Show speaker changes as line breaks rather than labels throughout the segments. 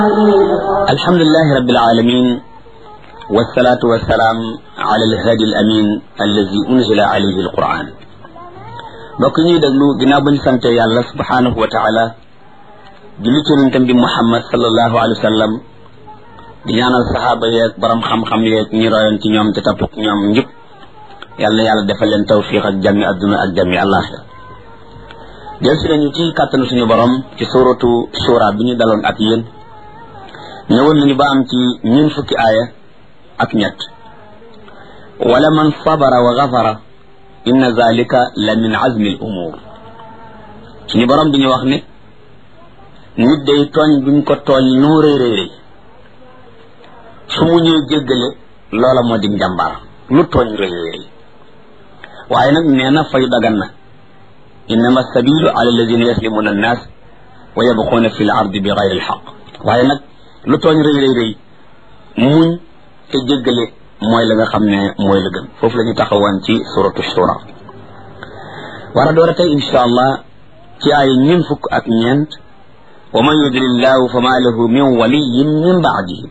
الحمد لله رب العالمين والصلاة والسلام على الهادي الأمين الذي أنزل عليه القرآن mbokk ñuy déglu ginnaaw bañ sante yàlla subhanahu wa taala julli ci yonentam bi muhammad sallallahu alayhi wa sallam di ñaanal saxaaba yeeg borom xam-xam yeeg ñi royoon ci ñoom te topp ñoom njub yàlla na yàlla defal leen tawfiq ak jàmmi adduna ak jàmmi àllaaxira del si nañu ci kàttanu suñu borom ci suratu shura bi ñu daloon ak yéen ñëwoon nañu ba am ci ñun fukki aaya ak ñett wala man sabara wa gafara inna zalika la min azmi al umur suñu borom bi ñu wax ne nit day tooñ buñ ko tooñ noo rëy rëy rëy su mu ñëw jéggale loola moo di njàmbaar lu tooñ rëy rëy rëy waaye nag nee na fayu dagan na innama sabilu ala alladina yaslimuna annas wa yabquuna fi l ardi bi gayri alxaq waaye nag lu tooñ rëy rëy rëy muñ te jéggale mooy la nga xam ne mooy la gën foofu la ñu taxawoon ci suratu shura war a door a tey insha allah ci ay ñun fukk ak ñeent wa man yudlillahu fa ma lahu min waliyin min baadihi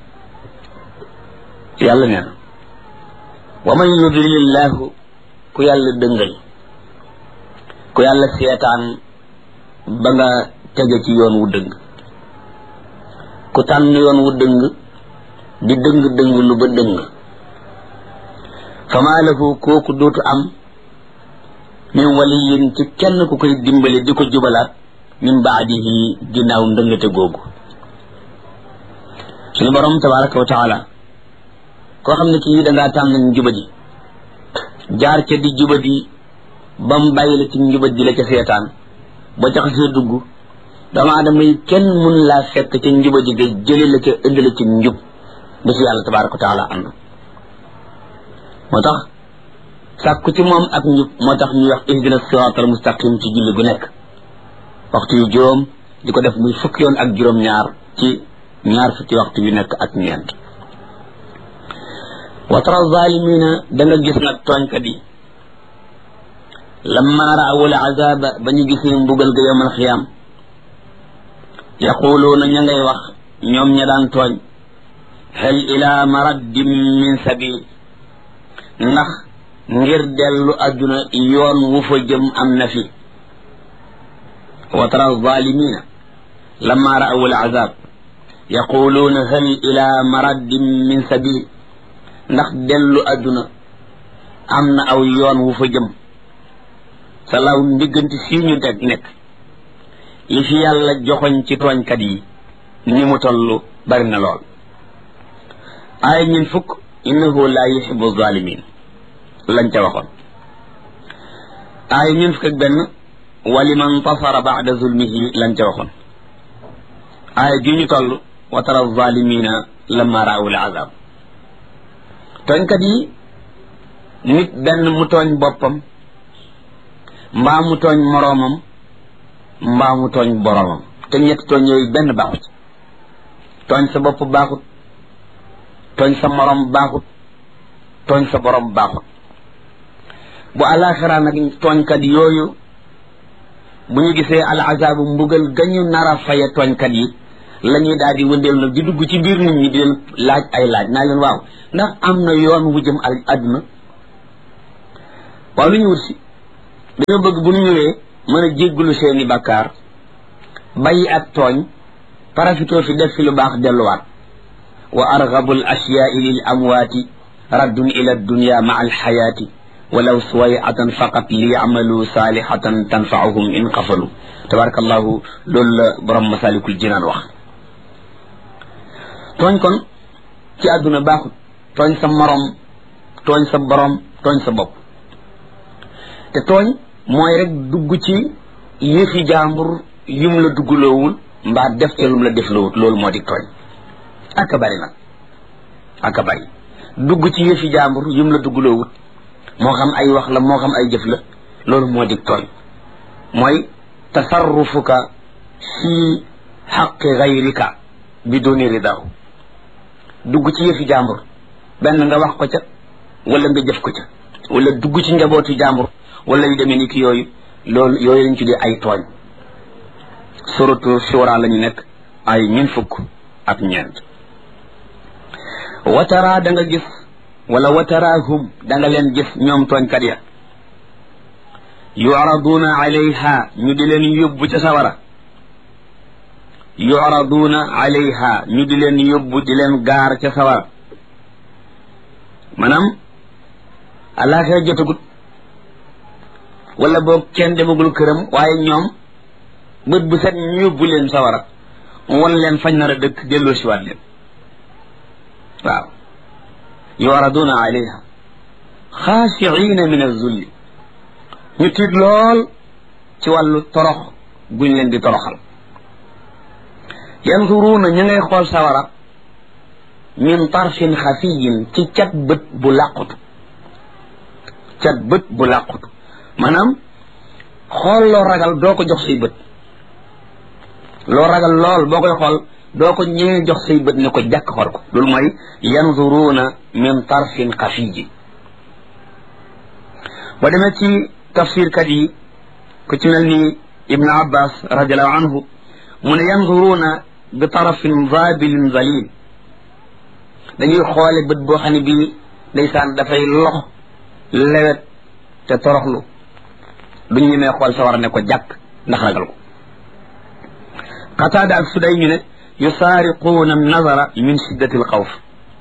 yàlla nee na wa man yudlillahu ku yàlla dëngal ku yàlla seetaan ba nga tege ci yoon wu dëng ku tànn yoon wu dëng di dëng dëng lu ba dëng fama lahu kooku dootu am min waliyin ci kenn ku koy dimbale di ko jubalaat min baadihi ginnaaw ndëngate googu suñu borom tabaraka wa taala koo xam ne kii dangaa tànn njubadi jaar ca di jubadi ba mu bàyyi la ci njubadi la ca seetaan ba ca xasee dugg doomu aadama yi kenn mun laa fekk ca njubadi ga jële la ca indi la ci njub ba si yàlla tabaraka wa taala ànd moo tax sàkku ci moom ak njub moo tax ñuy wax ihdina siraatal mustaqim ci julli gu nekk waxtu yu juróom di ko def muy fukki yoon ak juróom-ñaar ci ñaar fukki waxtu yu nekk ak ñeent wa tara zalimina da nga gis nag tooñkat yi lamma raawul azaba ba ñu gisee mbugal ga yowmal xiyaam yaquluuna ña ngay wax ñoom ña daan tooñ hal ila maraddim min sabil ndax ngir dellu adduna yoon wu fa jëm am na fi wa tara zalimina lamma raawul azab yaquluuna hal ila maraddim min sabil ndax dellu adduna am na aw yoon wu fa jëm sa law ndigganti sii ñu teg nekk li fi yàlla joxoñ ci tooñkat yi ni mu toll bari na lool aaya ñun fukk innahu la yuhibu zalimin lañ ca waxoon aaya ñun fukk ak benn waliman tasara bada zulmihi lañ ca waxoon aaya ji ñu toll wa tara zalimina lamma raawul azab tooñkat yi nit benn mu tooñ boppam mbaa mu tooñ moroomam mbaa mu tooñ boroomam te ñett tooñ yooyu benn baaxut tooñ sa bopp baaxut tooñ sa moroom baaxut tooñ sa boroom baaxut bu alaxira nag tooñkat yooyu bu ñu gisee al azaabu mbugal gañu nar a faye tooñkat yi la ñuy daal di wëndeel nag di dugg ci biir nit ñi di leen laaj ay laaj naa leen waaw ndax am na yoon wu jëm al àdduna waaw lu ñu wut si dañoo bëgg bu ñu ñëwee mën a jéggulu seeni bakkaar bàyyi ak tooñ parafitoo fi def fi lu baax delluwaat wa argabu al ashyaai lil amwaati raddun ila dunya maa alxayaati walaw suwayatan faqat li yamalu saalihatan tanfaahum in qafalu tabarakallahu loolu la borom masalikul jinaan wax tooñ kon ci àdduna baaxut tooñ sa morom tooñ sa borom tooñ sa bopp te tooñ mooy rek dugg ci yëfi jàmbur yum la duggloowul mbaa def ca lum la def loowut loolu moo di tooñ aka bari nag aka bari dugg ci yëfi jàmbur yum la duggloowut moo xam ay wax la moo xam ay jëf la loolu moo di tooñ mooy tasarrufuka fi xaqi gayrika biduni ridahu dugg ci yëfi jàmbur benn nga wax ko ca wala nga jëf ko ca wala dugg ci njabootu jàmbur wala yu demee ni ki yooyu loolu yooyu lañ tuddee ay tooñ suratu shura la ñu nekk ay ñun fukk ak ñeent watara da nga gis wala wataraahum da nga leen gis ñoom tooñkat ya yu'raduuna alayha ñu di leen yóbbu ca sawara yu'raduuna alayha ñu di leen yóbbu di leen gaar ca sawara maanaam àllaaxira jotagut wala boog kenn demagul këram waaye ñoom bët bu set ñu yóbbu leen sawara won leen fañ nar a dëkk delloo siwaat leen waaw yu'raduuna alayha xaashiina min az-zulli ñu tiit lool ci wàllu torox guñ leen di toroxal yanzuruuna ñu ngay xool sawara min tarfin xafiyin ci cat bët bu làqutu cat bët bu làqutu maanaam xool loo ragal doo ko jox say bët loo ragal lool boo koy xool doo ko ñëwee jox say bët ne ko jàkk xool ko loolu mooy yanzuruuna min tarfin xafiyi ba demee ci tafsirkat yi ku ci mel ni ibnu abbas radiallahu anhu mu ne yanzuruuna bi tarafin zabilin zalil dañuy xoole bët boo xam ne bii ndeysaan dafay lox lewet te toroxlu duñ ñemee xool sa war ne ko jàkk ndax ragal ko qataada ak suday ñu ne yusaariquuna nazara min shiddati al xawf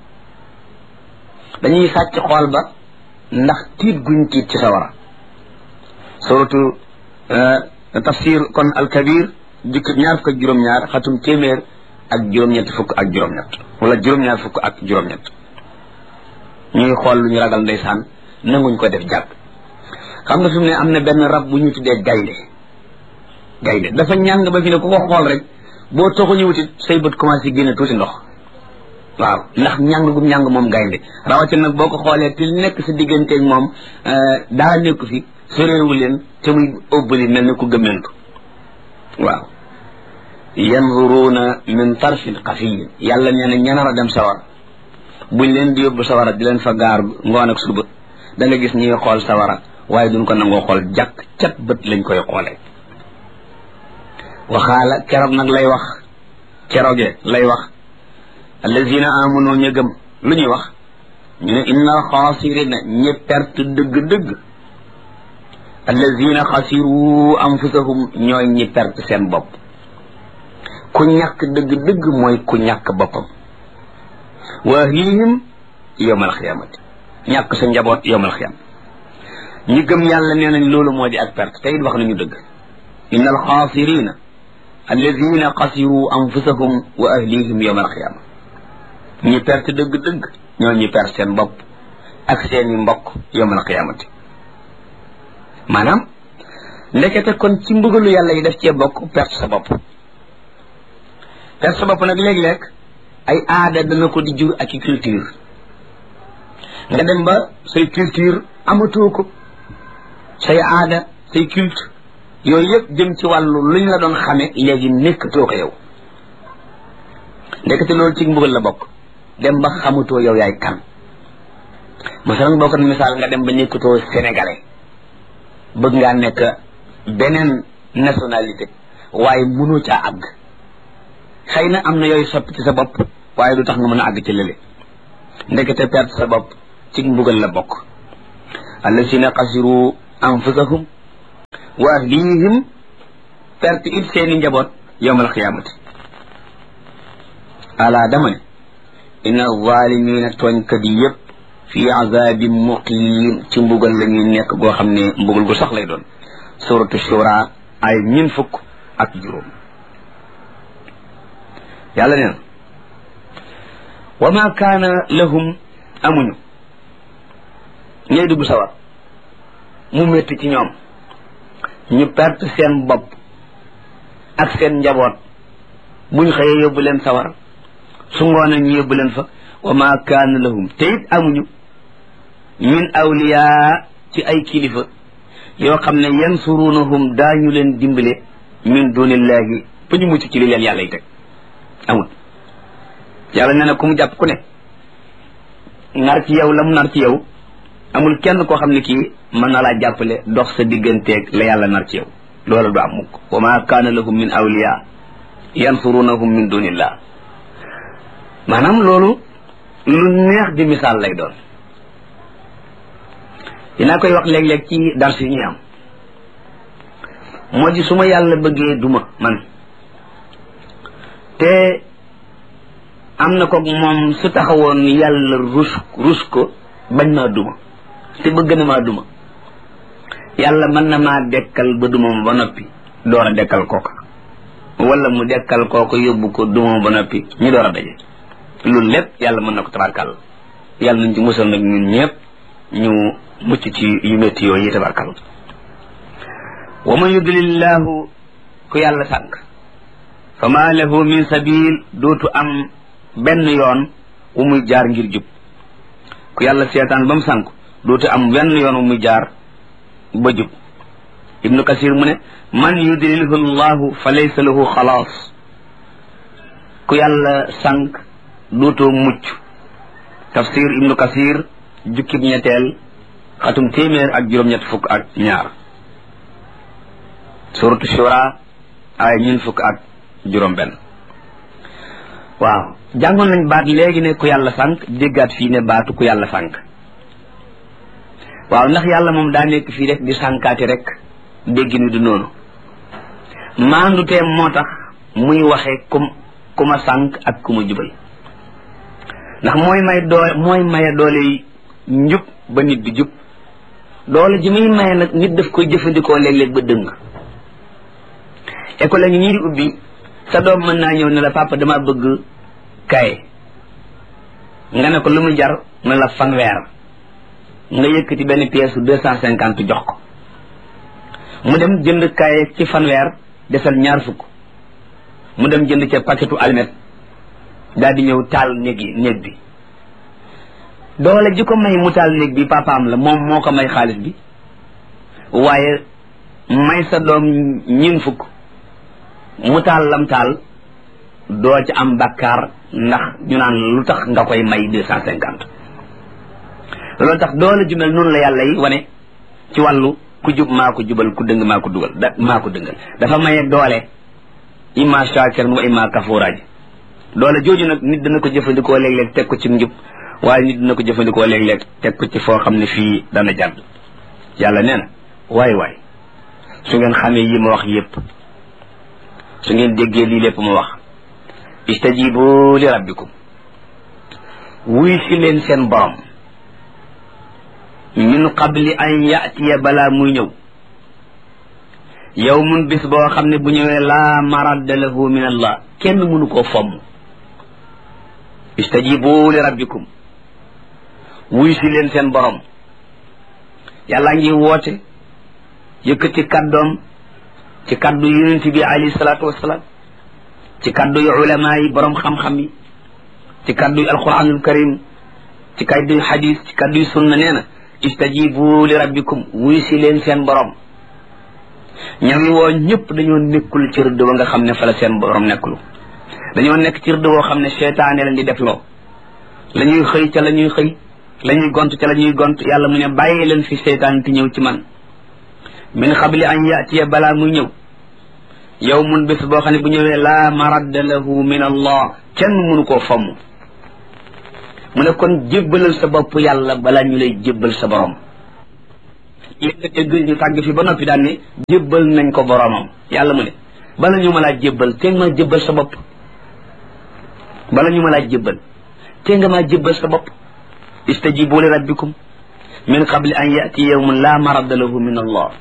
dañuy sàcc xool ba ndax tiit guñ tiit ci sawara suratu tafsir kon alkabir jukk ñaar fukk ak juróom-ñaar xatum téeméer ak juróom-ñett fukk ak juróom-ñett wala juróom-ñaar fukk ak juróom-ñett ñuy xool lu ñu ragal ndeysaan nanguñ ko def jàpp xam nga fi mu ne am na benn rab bu ñu tuddee gaynde gaynde dafa ñàng ba fi ne ku ko xool rek boo toxu ñu wutit say bët commencé génne tuuti ndox waaw ndax ñàng gum ñàng moom gaynde rawatina nag boo ko xoolee te nekk sa digganteeg moom daa nekku fi soreewu leen te muy ëbbali mel ni ku gëmmentu waaw yanzuruuna min tarfin xafiyin yàlla nee na ñanar a dem sawar buñ leen di yóbbu sawara di leen fa gaar ngoon ak suba da nga gis ñuy xool sawara waaye duñ ko nangoo xool jàkk cat bët lañ koy xoolee waxaala keroog nag lay wax keroge lay wax allazina amanu ña gëm lu ñuy wax ñu ne inna alxaasirina ñi perte dëgg-dëgg allazina xasiru anfusahum ñooy ñi perte seen bopp ku ñàkk dëgg-dëgg mooy ku ñàkk boppam wa ahlihim yowm alxiyamati ñàkk sa njaboot yowm alxiyama ñi gëm yàlla nee nañ loolu moo di ak perte te it wax nañu dëgg inna alxaasirina alladina xasiru anfusahum wa ahlihim yowm alxiyama ñi perte dëgg-dëgg ñoo ñi perte seen bopp ak seeni mbokk yowm alxiyamati maanaam ndekete kon ci mbugalu yàlla yi def cee bokk perte sa bopp perte sa bopp nag léeg-léeg ay aada dana ko di jur ak i culture nga dem ba say culture amatoo ko say aada say culte yooyu yëpp jëm ci wàllu luñ la doon xame léegi nekkatoo ko yow ndekete loolu ci mbugal la bokk dem ba xamatoo yow yaay kan masalan boo ko misaal nga dem ba nekkatoo sénégalais bëgg ngaa nekk beneen nationalité waaye mënoo caa àgg xëy na am na yooyu soppi ci sa bopp waaye du tax nga mën a àgg ci lële ndekete perte sa bopp ci mbugal la bokk allasina xasiru anfusahum wa ahlihim perte it seeni njaboot yowmal xiyaamati ala dama ne inna zalimina tooñkat yi yëpp fi azabin muqim ci mbugal la ñuy nekk goo xam ne mbugal gu sax lay doon suratu shura ay ñin fukk ak juróom yàlla nee na wa ma kaana lahum amuñu ñooy dugg sawar mu métti ci ñoom ñu perte seen bopp ak seen njaboot buñ xëyee yóbbu leen sawar su ngoonee ñu yóbbu leen fa wa ma kaana lahum te it amuñu min awliyaa ci ay kilifa yoo xam ne yansurunahum daañu leen dimbale min dunillahi ba ñu mucc ci li leen yàlla yi teg amul yàlla nee na ku mu jàpp ku ne nar ci yow la mu nar ci yow amul kenn koo xam ne kii mën na laa jàppale dox sa digganteeg la yàlla nar ci yow loolu du am mukk wa ma kaana lahum min awliya yansurunahum min dunillah maanaam loolu lu neex di misaal lay doon dinaa koy wax léeg-léeg ci dars yi ñuy am moo di su ma yàlla bëggee duma man te am na ko moom su taxawoon yàlla rus rus ko bañ maa duma te bëgg na maa duma yàlla mën na maa dekkal ba duma ma ba noppi door a dekkal kooka wala mu dekkal kooka yóbbu ko duma ma ba noppi ñu door a daje loolu lépp yàlla mën na ko tabarkal yàlla nañ ci musal nag ñun ñëpp ñu mucc ci yu métti yooyu yi tabarkal wa man yudlillahu ku yàlla sànq fa ma lahu min sabil dootu am benn yoon wu muy jaar ngir jub ku yàlla seetaan ba mu sànq dootu am benn yoon wu muy jaar ba jub ibnu kasir mu ne man yudlilhu llahu fa laysa lahu xalaas ku yàlla sànq dootoo mucc tafsir ibnu kasir jukkib ñetteel xatum téeméer ak juróom-ñett fukk ak ñaar suratu shura ay ñun fukk ak juróom benn waaw jàngoon nañ baat léegi ne ku yàlla sànq déggaat fii ne baatu ku yàlla sànq waaw ndax yàlla moom daa nekk fii rek di sànkaati rek dégg ni du noonu maandu teem moo tax muy waxee kum ku ma sànq ak ku ma jubal ndax mooy may doole mooy maye doole njub ba nit di jub doole ji muy maye nag nit daf koy jëfandikoo léeg-léeg ba dëng école la ngi ñii di ubbi sa doom mën naa ñëw ne la papa dama bëgg kaye nga ne ko lu mu jar ne la fanweer nga yëkkati benn pièce deux cent cinquante jox ko mu dem jënd kaye ci fanweer desal ñaar fukk mu dem jënd ca paquetu almet daal di ñëw taal néeg yi néeg bi doole ji ko may mu taal néeg bi papaam la moom moo ko may xaalis bi waaye may sa doom ñin fukk mu taal lam taal doo ci am bakkaar ndax ñu naan lu tax nga koy may deux cent cinquante loolu tax doole ju mel noonu la yàlla yi wane ci wàllu ku jub maa ko jubal ku dëng maa ko dugal da maa ko dëngal dafa maye doole imma shakir wa imma kafuraa ji doole jooju nag nit dana ko jëfandikoo léeg-léeg teg ko ci njub waaye nit dina ko jëfandikoo léeg-léeg teg ko ci foo xam ne fii dana jàdd yàlla nee na waay waay su ngeen xamee yi ma wax yépp su ngeen déggee lii lépp ma wax istajibu li rabbikum wuy si leen seen borom min qabli an yatiya balaa muy ñëw yow mun bis boo xam ne bu ñëwee laa maradda lahu min allah kenn mënu koo fomm istajibu li rabbikum wuy si leen seen borom yàlla ngi woote yëkkati kàddoom ci kàddu yonent bi alayhi salaatu wasalaam ci kàddu yu ulama yi borom xam-xam yi ci kàddu yu alquranul karim ci kàddu yu xadis ci kàddu yu sunna nee na istajibu li rabbikum wuy si leen seen borom ñawi woo ñëpp dañoo nekkul ci rëdd ba nga xam ne fa la seen borom nekkul dañoo nekk ci rëdd woo xam ne seytaane leen di defloo la ñuy xëy ca la ñuy xëy la ñuy gont ca la ñuy gont yàlla mu ne bàyyi leen fi seytaan ti ñëw ci man min xabli an yatiya balaa muy ñëw yow mun bés boo xam ne bu ñëwee laa maradda lahu min allah kenn mënu koo fomm mu ne kon jébbalal sa bopp yàlla balaa ñu lay jébbal sa borom li nga dégg ñu tàgg fi ba noppi daan ne jébbal nañ ko boromam yàlla mu ne bala ñu ma laa jébbal te nga maa jébbal sa bopp bala ñu ma laa jébbal te nga maa jébbal sa bopp istajibu li rabbikum min qabli an yati yawmun la maradda lahu min allah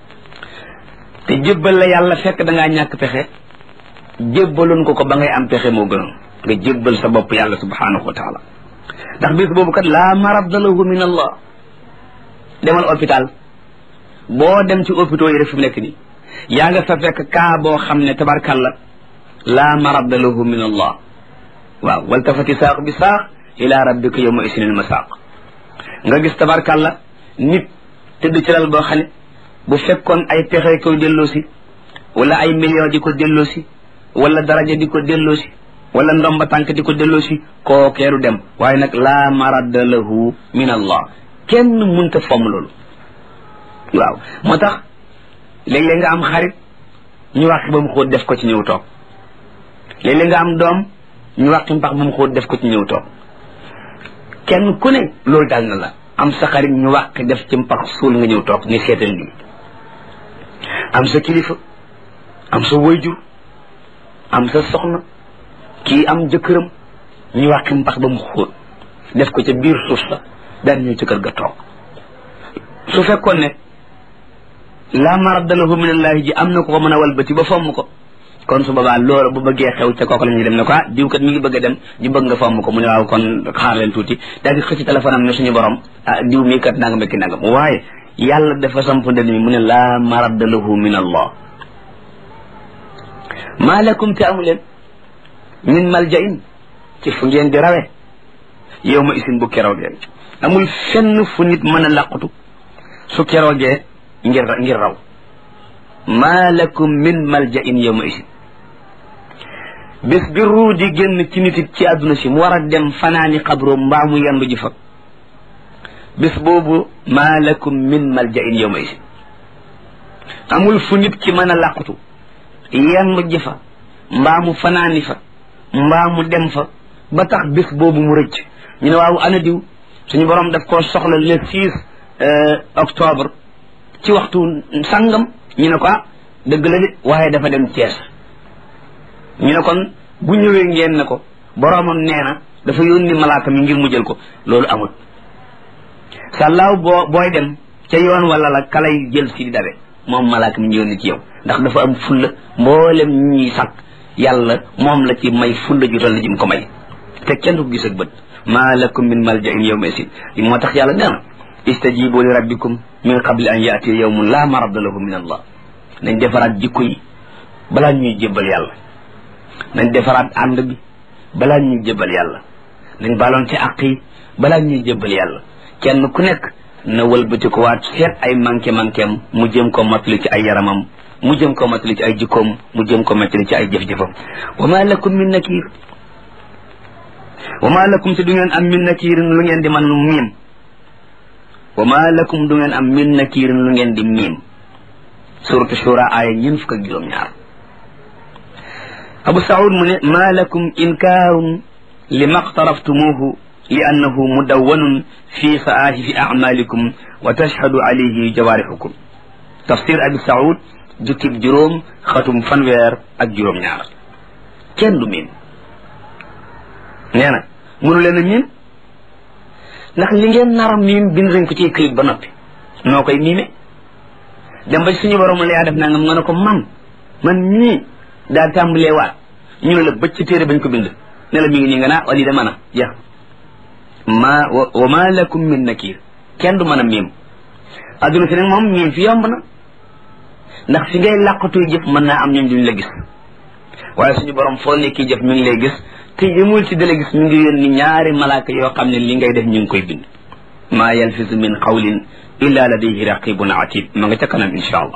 te jébbal la yàlla fekk da ngaa ñàkk pexe jébbaloon ko ko ba ngay am pexe moo gënoon nga jébbal sa bopp yàlla subhanahu wa taala ndax bis boobu kat la maradda lahu min allah demal hôpital boo dem ci hôpitaux yi rek fi mu nekk nii yaa nga fa fekk kaa boo xam ne tabarkalla la maradda lahu min allah waaw waltafati saaq bi saaq ila rabbika yawma isnil masaaq nga gis tabarkalla nit tëdd ci lal boo xam ne bu fekkoon ay pexe koy delloosi wala ay million di ko delloosi wala daraja di ko delloosi wala ndomba tànk di ko delloosi koo keeru dem waaye nag la maradda lahu min allah kenn munta fomm loolu waaw moo tax léeg-léeg nga am xarit ñu wax ba mu xóot def ko ci ñëw toog léeg-léeg nga am doom ñu wàqi mpax ba mu xóot def ko ci ñëw toog kenn ku ne loolu daal na la am sa xarit ñu wàqi def ci mpax suul nga ñëw toog ni seetal lii am sa kilifa am sa wayjur am sa soxna kii am jëkkëram ñu wàqi mpax ba mu xóot def ko ca biir suuf sa daal ñëw ci kër ga toog su fekkoon ne laa maradda lahu min allahi ji am na ko ko mën a walbati ba fomm ko kon su boobaa loolu bu bëggee xew ca kooku la ñuy dem ne ko ah diw kat mi ngi bëgg a dem ñu bëgg nga fomm ko mu ne waaw kon xaar leen tuuti daal di xëcc téléphone am ne suñu borom ah diw mii kat nangam ki nangam waaye yàlla dafa samp ndënd mi mu ne laa maradda lahu min allah maa lakum te amu leen min maljain ci fu ngeen di rawe yow ma isin bu keroogee amul fenn fu nit mën a làqutu su keroogee ngir ngir raw maa lakum min maljain yow ma isin bés bi ruu di génn ci nit it ci àdduna si mu war a dem fanaani xabro mbaa mu yendu ji fa bés boobu maa lakum min maljain yow ma isin amul fu nit ki mën a làqutu yendu ji fa mbaa mu fanaani fa mbaa mu dem fa ba tax bés boobu mu rëcc ñu ne waaw ana diw suñu borom daf koo soxla le 6 octobre ci waxtu sangam ñu ne ko ah dëgg la de waaye dafa dem Thiès ñu ne kon bu ñëwee ngeen ne ko boromam nee na dafa yónni malaaka mi ngir mu jël ko loolu amul sàllaaw boo booy dem ca yoon wala la kalay jël si di dabe moom malaaka mi ñu yónni ci yow ndax dafa am fulla mboolem ñuy sàkk yàlla moom la ci may fulla ju toll ji mu ko may te kenn du ko gis ak bët maa lakum min maljain yawma isin li moo tax yàlla nee na istajibu li rabbikum min qabli an yaatiya yawmun la maradda lahu min allah nañ defaraat jikko yi balaa ñuy jébbal yàlla nañ defaraat ànd bi balaa ñuy jébbal yàlla nañ baloon ci àq yi balaa ñuy jébbal yàlla kenn ku nekk na wëlbati ko waat seet ay manqué manquéem mu jëm ko matali ci ay yaramam mu jëm ko matali ci ay jikkoom mu jëm ko matali ci ay jëf-jëfam wa ma lakum min nakir wa ma lakum te du ngeen am min nakirin lu ngeen di man miim wa ma lakum du ngeen am min nakirin lu ngeen di miim suratu shura aaya ñeen fukk ak juróom-ñaar abu saud mu ne ma lakum inkaarun li maqtaraftumuhu li annahu mudawwanun fi saahifi acmalikum wa tashhadu alayhi jawaarixukum tafsir abi saud jukkib juróom xatum fanweer ak juróom-ñaar kenn du miim nee na mënu leen a miim ndax li ngeen nara miim bind nañ ko ci këyit ba noppi noo koy miime dem ba suñu borom la yaa def nangam nga ne ko man man mii daal tàmbalee waat ñu ne la bëcc ci téere bañ ko bind ne la mi ngi nii nga naa wali da mën a jeex ma wa ma lakum min nakir kenn du mën a miim adduna si nag moom miim fi yomb na ndax fi ngay làqatuy jëf mën naa am ñoom duñ la gis waaye suñu borom foo nekki jëf mi ngi lay gis te yëmul ci dala gis mi ngi yónni ñaari malaaka yoo xam ne li ngay def ñu ngi koy bind maa yalfisu min qawlin illa ladayhi raqibun atid ma nga ca kanam insha allah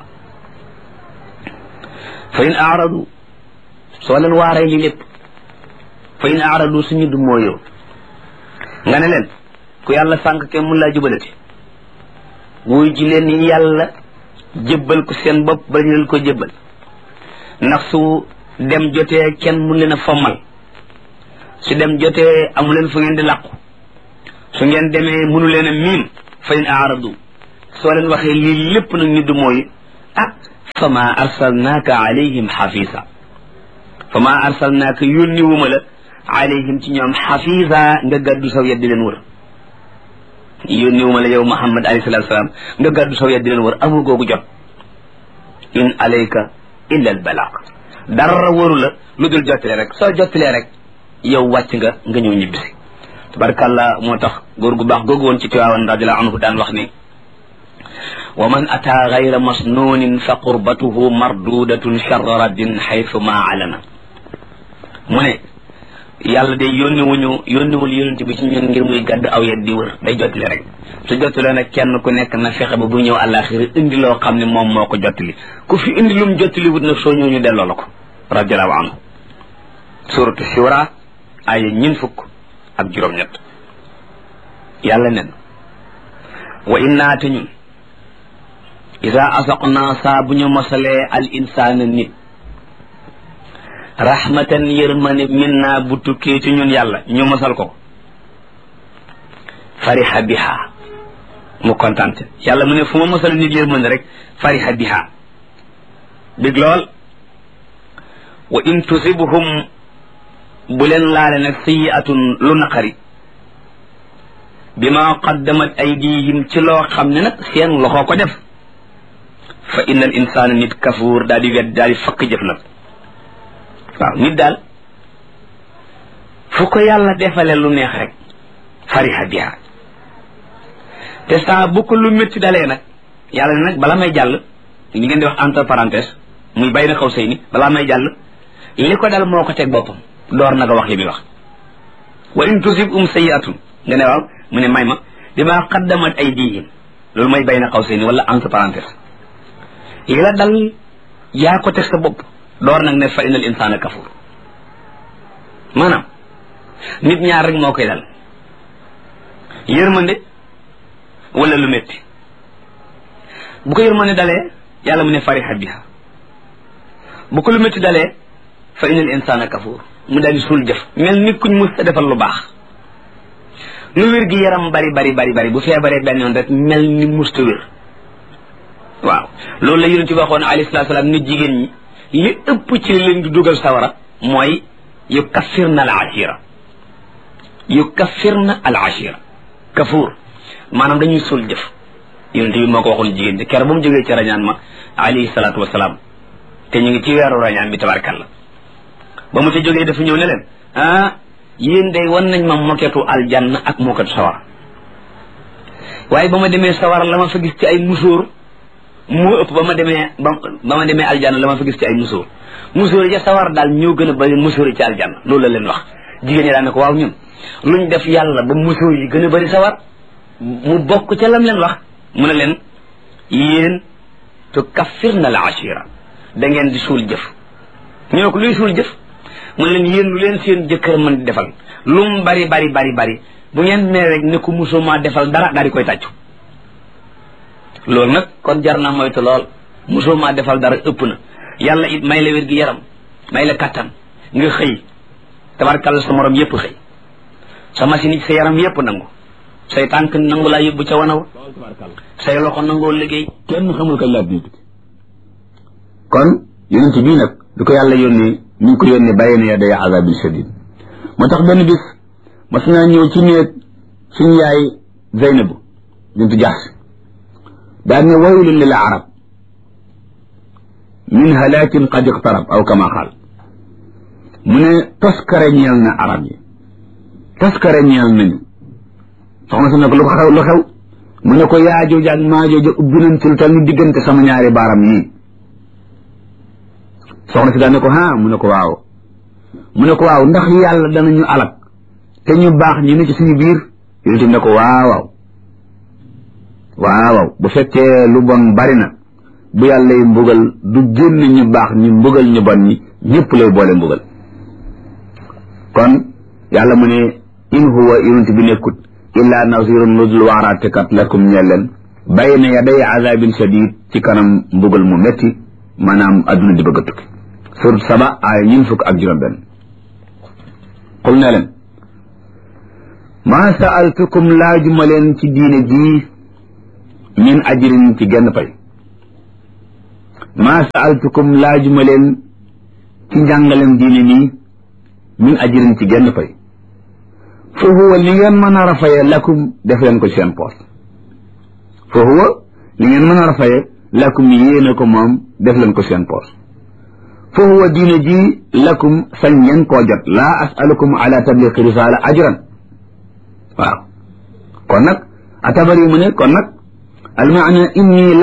fa in aaradu soo leen waaree li lépp fa in aaradu suñu du mooyoo nga ne leen ku yàlla sànq kenn mun laa jubalati wuy ji leen yàlla jébbal ko seen bopp ba ñu leen ko jébbal ndax su dem jotee kenn mun leen a fommal su dem jotee amu leen fu ngeen di làqu su ngeen demee mënu leen a miim fa in aaradu soo leen waxee lii lépp nag ñu du mooy ah fa ma arsalnaaka alayhim xafisa fa ma arsalnaaka yónni wuma la alayhim ci ñoom xafisa nga gàddu saw yet di leen wër yónni wuma la yow Muhammad alayhi salatu salaam nga gàddu saw yet di leen wër amul googu jot in alayka illa al balaq dara wëru la lu dul jottale rek soo jottalee rek yow wàcc nga nga ñëw ñibbisi tabarkàllah moo tax góor gu baax googu woon ci tiwaawan radiallahu anhu daan wax ni wa man ataa gayra masnuunin fa qurbatuhu mardudatun charra raddin xaytu ma alana mu ne yàlla de yónni wuñu yónniwul yónent bi ci ñun ngir muy gàdd aw yet di wër day jottali rek su jottalee nag kenn ku nekk na fexe ba bu ñëw àllaaxira indi loo xam ne moom moo ko jottali ku fi indi lum jottali wut nag soo ñëw ñu delloo la ko radiallahu anhu suratu shura aya ñin fukk ak juróom-ñett yàlla nen wa innaa te ñun ida asaqnaa saa bu ñu mosalee al insaana nit rahmatan yërmande min naa bu tukkee ci ñun yàlla ñu mosal ko fariha biha mu kontante yàlla mu ne fu ma mosal nit yërmande rek fariha biha big lool wa in tusibhum bu leen laale nag sayiatun lu naqari bima qaddamat aydihim ci loo xam ne nag seen loxo ko def fa inna al insana nit kafuur daal di wet daal di fakk jëf nag waaw nit daal fu ko yàlla defale lu neex rek fariha biha te saa bu ko lu métti dalee nag yàlla ne nag bala may jàll li ngeen di wax entre parenthèse muy bay na xaw sëy ni balaa may jàll li ko dal moo ko teg boppam door na nga wax li muy wax wa in tusib um sayiatun nga ne waaw mu ne may ma bi ma qaddamat aydihim loolu mooy bay na xaw sëy ni wala entre parenthèse li la dal yaa ko teg sa bopp door nag ne fa inal insana kafur maanaam nit ñaar rek moo koy dal yërmande wala lu métti bu ko yërmande dalee yàlla mu ne fariha biha bu ko lu métti dalee fa inal insana kafur mu daal di suul jëf mel ni kuñ mus a defal lu baax lu wér gi yaram bari bari bari bari bu feebaree benn yoon rek mel ni musta wér waaw loolu la yonent bi waxoon alayhi salaatu salaam nit jigéen ñi li ëpp ci leen di dugal sawara mooy yu kaffirna al ashira yu kaffirna al ashira kafuur maanaam dañuy suul jëf yonent bi moo ko waxoon jigéen ñi ker ba mu jógee ci rañaan ma alayhi salaatu wasalaam te ñu ngi ci weeru rañaan bi tabarkalla ba mu ci jógee dafa ñëw ne leen ah yéen day wan nañ ma moketu aljanna ak moketu sawara waaye ba ma demee sawara la ma fa gis ci ay musóor moo ëpp ba ma demee ba ba ma demee aljanna la ma fa gis ci ay musóor musóor yi ca sawar daal ñoo gën a bari musóor yi ci aljanna loolu la leen wax jigéen ñi daan ne ko waaw ñun luñ def yàlla ba musóor yi gën a bari sawar mu bokk ca lam leen wax mu ne leen yéen tu kaffir na la ashira da ngeen di suul jëf ñu ne ko luy suul jëf mu ne leen yéen lu leen seen jëkkër mën di defal lu mu bari bari bari bari bu ngeen mee rek ne ko musoo maa defal dara daal di koy tàccu loolu nag kon jar na moytu lool mosoo maa defal dara ëpp na yàlla it may la wér gi yaram may la kattan nga xëy tabarkalla sa morom yépp xëy sa machine yi sa yaram yépp nangu say tànk nangu laa yóbbu ca wanaw say loxo nangoo liggéey kenn xamul kañ laa dina tukki kon yonent bii nag du ko yàlla yónnee mi ngi ko yónnee bàyyi na ya day azabil shadid moo tax benn bis mas naa ñëw ci néeg suñu yaay Zeynabu bintu Jaxs daan ne waylun lil arab min halaakin qad iqtarab aw kama qaal mu ne toskare ñeel na arab yi toskare ñeel nañu soxna si ne ko lu xew lu xew mu ne ko yaajooja ak maajooja ubbi nañ ci lu tal ni diggante sama ñaari baaram yii soxna si daan ne ko ha mu ne ko waaw mu ne ko waaw ndax yàlla danañu alak te ñu baax ñu ne ci suñu biir yonent bi ne ko waaw waaw waaw bu fekkee lu bon bari na bu yàlla yi mbugal du génn ñu baax ñi mbugal ñu bon ñi ñëpp lay boole mbugal kon yàlla mu ne in huwa yonent bi nekkut illa nazirun nudul waaraatekat lakum ñeel leen bayna yaday azabin shadid ci kanam mbugal mu metti maanaam adduna di bëgg a tukki surat saba aaya ñun fukk ak juróom benn xul ne leen maa saaltukum laajuma leen ci diine jii min ajrin ci genn pay maa saaltukum laajuma leen ci njàngalem diine nii min ajrin ci genn pay fa huwa li ngeen mën a rafaye lakum def leen ko seen poos fa huwa li ngeen mën a rafaye lakum yéene ko moom def leen ko seen poos fa huwa diine ji lakum sañ ngeen koo jot laa asalukum ala tabliqi risala ajran waaw kon nag atabari mu ne kon nag almaana inni